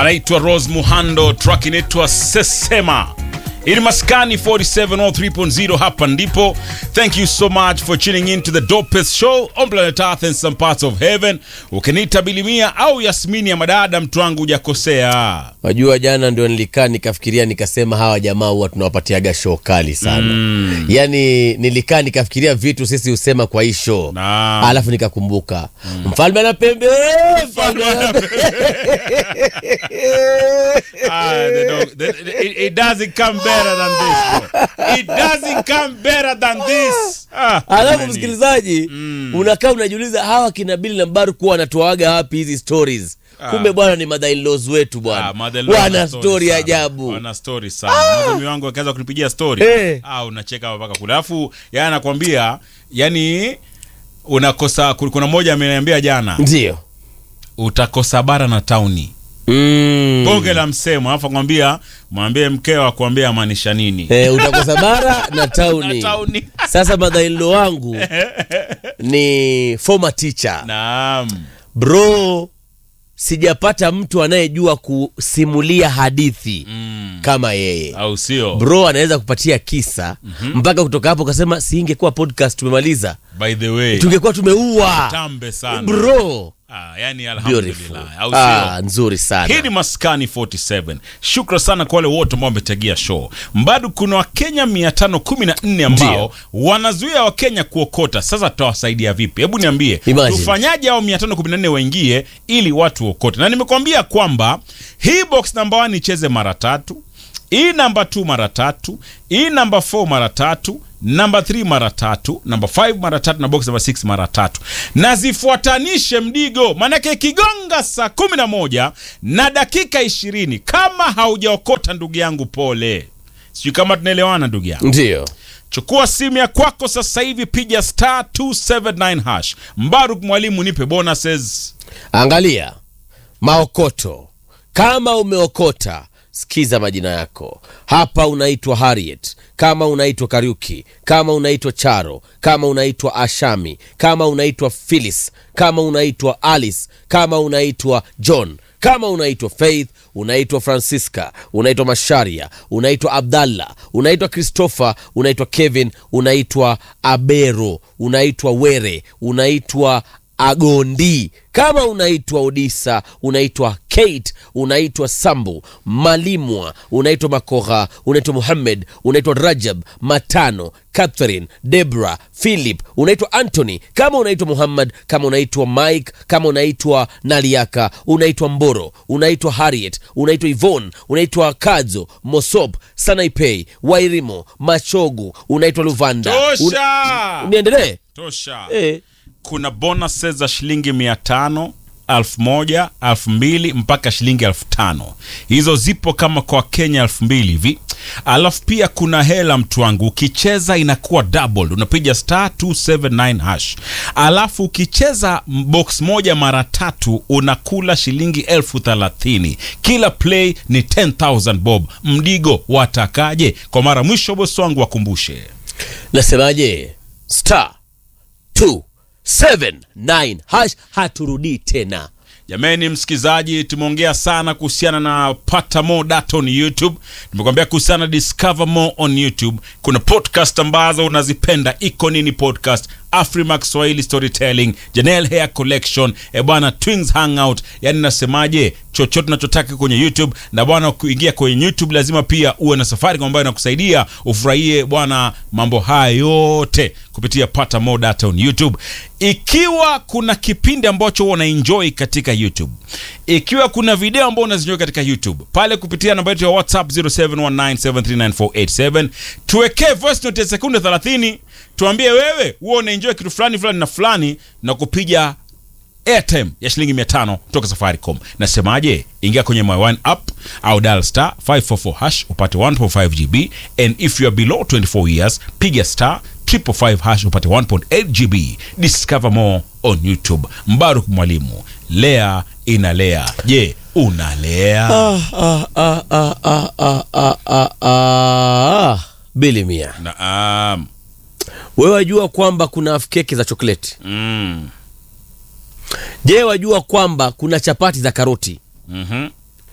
anaitwa Rose Muhando, track inaitwa Sesema. Ili maskani 4703.0 hapa ndipo. Thank you so much for tuning in to the dopest show on planet Earth and some parts of heaven. Ukiniita Bilimia au Yasmini ya madada, mtu wangu hujakosea. Wajua, jana ndio nilikaa nikafikiria, nikasema hawa jamaa huwa tunawapatiaga show kali sana mm. Yani nilikaa nikafikiria vitu sisi husema kwa hii show Naam. alafu nikakumbuka mfalme ana pembe, mfalme ana pembe. Ah, they don't- they- it, it doesn't come better than this. bro. It doesn't come better than this. Ah, Alafu jamani. msikilizaji, unakaa unajiuliza hawa kina Bili na Mbaru kuwa wanatoaga wapi hizi stories? Kumbe bwana ni mother-in-laws wetu Ah, bwana, mother-in-law wana wana story sana. ajabu. Wana story sana. Madhami wangu akaanza kunipigia story. Eh. Ah, unacheka mpaka kule. Alafu yeye anakwambia yani unakosa kuna mmoja ameniambia jana Ndio utakosa bara na tauni. mm. Bonge la msemo. Alafu akwambia mwambie mkeo akwambia maanisha nini? Eh, utakosa bara na tauni. Na tauni. Sasa mother-in-law wangu ni former teacher Naam. bro, sijapata mtu anayejua kusimulia hadithi Mm. kama yeye Au sio? bro. Anaweza kupatia kisa mpaka kutoka hapo ukasema, si ingekuwa podcast tumemaliza, By the way. tungekuwa tumeua Tambe sana. bro. Ah, yani Beautiful. alhamdulillah. Au sio? Ah, nzuri sana. Hii ni Maskani 47. Shukra sana kwa wale wote ambao wametegea show. Mbadu kuna Wakenya 514 ambao Ndio. wanazuia Wakenya kuokota. Sasa tutawasaidia vipi? Hebu niambie. Imagine. Tufanyaje hao 514 waingie ili watu waokote? Na nimekwambia kwamba hii box number 1 icheze mara tatu, hii namba 2 mara tatu, hii namba 4 mara tatu, namba 3 mara tatu, namba 5 mara tatu na box namba 6 mara tatu, na zifuatanishe mdigo, maanake ikigonga saa 11 na dakika 20 kama haujaokota, ndugu yangu, pole. Sijui kama tunaelewana ndugu yangu. Ndio Chukua simu ya kwako sasa hivi, piga star 279 hash. Mbaruk mwalimu, nipe bonuses. Angalia maokoto. Kama umeokota, sikiza majina yako hapa. Unaitwa Harriet, kama unaitwa Kariuki, kama unaitwa Charo, kama unaitwa Ashami, kama unaitwa Phyllis, kama unaitwa Alice, kama unaitwa John, kama unaitwa Faith, unaitwa Francisca, unaitwa Masharia, unaitwa Abdallah, unaitwa Christopher, unaitwa Kevin, unaitwa Abero, unaitwa Were, unaitwa Agondi, kama unaitwa Odisa, unaitwa Kate, unaitwa Sambu, Malimwa, unaitwa Makoha, unaitwa Muhammad, unaitwa Rajab, Matano, Catherine, Debra, Philip, unaitwa Anthony, kama unaitwa Muhammad, kama unaitwa Mike, kama unaitwa Naliaka, unaitwa Mboro, unaitwa Harriet, unaitwa Yvonne, unaitwa Kadzo, Mosop, Sanaipei, Wairimo, Machogu, unaitwa Luvanda. Tosha, Niendelee? tosha. Eh. Kuna bonuses za shilingi mia tano elfu moja elfu mbili mpaka shilingi elfu tano hizo zipo kama kwa Kenya elfu mbili hivi. Alafu pia kuna hela mtu wangu, ukicheza inakuwa double, unapiga star 279 hash. Alafu ukicheza box moja mara tatu unakula shilingi elfu thelathini. Kila play ni 10000 bob. Mdigo watakaje? Kwa mara mwisho, bosi wangu wakumbushe Nasemaje? star 279 hash, haturudii tena. Jamani msikizaji, tumeongea sana kuhusiana na pata more data on YouTube. Nimekwambia kuhusiana na discover more on YouTube. Kuna podcast ambazo unazipenda, iko nini podcast, Afrimax Swahili Storytelling, Janelle Hair Collection, e bwana Twins Hangout. Yani nasemaje, chochote unachotaka kwenye YouTube. Na bwana, kuingia kwenye YouTube lazima pia uwe na safari ambayo inakusaidia ufurahie bwana mambo haya yote kupitia pata more data on YouTube. Ikiwa kuna kipindi ambacho huwa unaenjoy katika YouTube, ikiwa kuna video ambayo unazinjoy katika YouTube pale kupitia namba yetu ya WhatsApp 0719739487 tuwekee voice note ya sekunde 30, tuambie wewe huwa unaenjoy kitu fulani fulani na fulani, na kupiga airtime ya shilingi 500 kutoka Safaricom. Nasemaje? Ingia kwenye My One app au dial star 544 hash upate 1.5 GB and if you are below 24 years piga star 555 hash upate 1.8 GB. Discover more on YouTube. Mbaruk Mwalimu, lea inalea. Je, unalea? Ah, ah, ah, ah, ah, ah, ah, ah, ah. Bili mia, Naam. wewe wajua kwamba kuna half keki za chokoleti? Mm. Je, wajua kwamba kuna chapati za karoti? Mhm.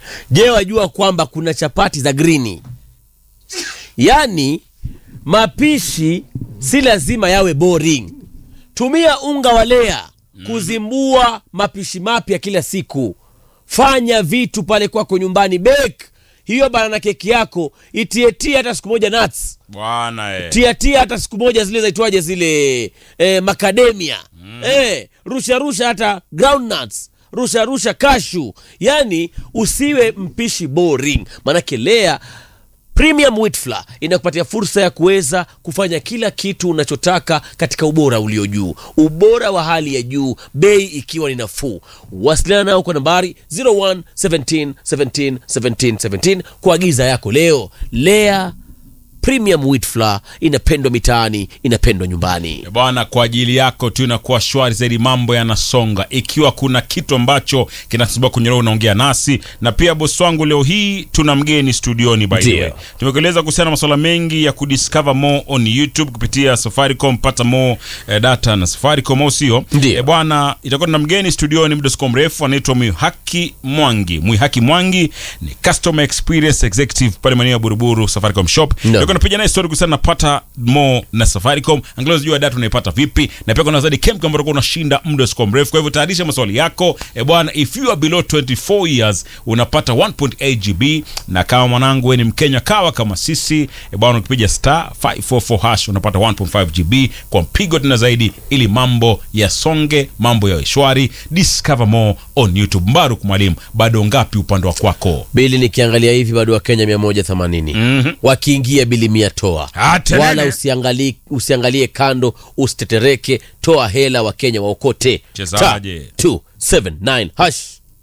je wajua kwamba kuna chapati za grini yaani mapishi si lazima yawe boring tumia unga wa lea kuzimbua mapishi mapya kila siku fanya vitu pale kwako nyumbani bake hiyo banana keki yako itietie hata siku moja nuts bwana eh. tiatia hata siku moja zile zaitwaje zile eh, macadamia mm. eh, rusha rusha hata groundnuts rusha rusha kashu yani usiwe mpishi boring maanake lea premium wheat flour inakupatia fursa ya kuweza kufanya kila kitu unachotaka katika ubora ulio juu ubora wa hali ya juu bei ikiwa ni nafuu wasiliana nao kwa nambari 01 17 17 17 17 kuagiza yako leo lea premium wheat flour inapendwa mitaani inapendwa nyumbani bwana kwa ajili yako tu inakuwa shwari zaidi mambo yanasonga ikiwa kuna kitu ambacho kinasumbua kwenye roho unaongea nasi na pia bosi wangu leo hii tuna mgeni studioni by the Ndio. way tumekueleza kuhusiana na masuala mengi ya kudiscover more on youtube kupitia safaricom pata more eh, data na safaricom au sio Ndio. Eh, bwana itakuwa tuna mgeni studioni muda siko mrefu anaitwa mwihaki mwangi mwihaki mwangi ni customer experience executive pale maeneo ya buruburu safaricom shop No. Ndio napiga naye story kuhusiana na pata more na Safaricom, angalau zijua data unaipata vipi, na pia kuna zaidi camp ambapo unashinda muda usiko mrefu. Kwa hivyo tayarisha maswali yako e bwana, if you are below 24 years unapata 1.8 GB, na kama mwanangu wewe ni Mkenya kawa kama sisi e bwana, ukipiga star 544 hash unapata 1.5 GB kwa mpigo tena zaidi, ili mambo yasonge, mambo yawe shwari. Discover more on YouTube. Mbaruk mwalimu, bado ngapi upande wa kwako? bili nikiangalia hivi bado wakenya 180 mm-hmm. wakiingia bili mia toa Ah, tenene. wala usiangalie, usiangalie kando usitetereke toa hela wakenya waokote Chezaje? 279 hash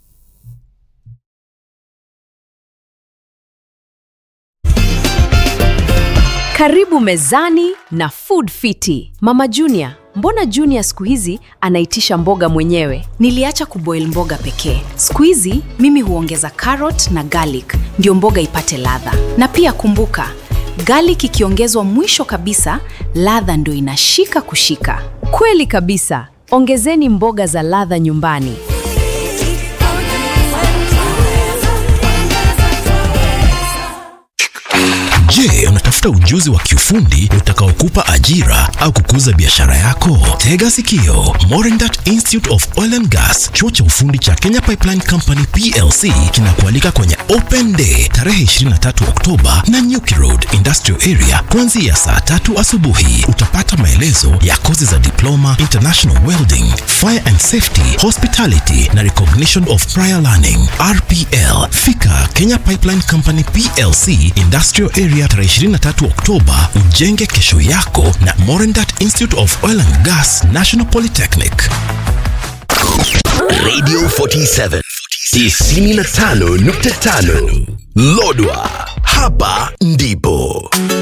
Karibu mezani na Food Fiti. Mama Junior, mbona Junior siku hizi anaitisha mboga mwenyewe? Niliacha kuboil mboga pekee. Siku hizi mimi huongeza carrot na garlic ndio mboga ipate ladha. Na pia kumbuka, garlic ikiongezwa mwisho kabisa, ladha ndio inashika kushika. Kweli kabisa. Ongezeni mboga za ladha nyumbani. Je, unatafuta ujuzi wa kiufundi utakaokupa ajira au kukuza biashara yako? Tega sikio. Morindat Institute of Oil and Gas, chuo cha ufundi cha Kenya Pipeline Company PLC kinakualika kwenye Open Day tarehe 23 Oktoba na Nyuki Road Industrial Area kuanzia saa tatu asubuhi. Utapata maelezo ya kozi za diploma, international welding, fire and safety, hospitality na recognition of prior learning RPL. Fika Kenya Pipeline Company PLC Industrial Area tarehe 23 Oktoba, ujenge kesho yako na Morindat Institute of Oil and Gas National Polytechnic. Radio 47 95.5 Lodwa, hapa ndipo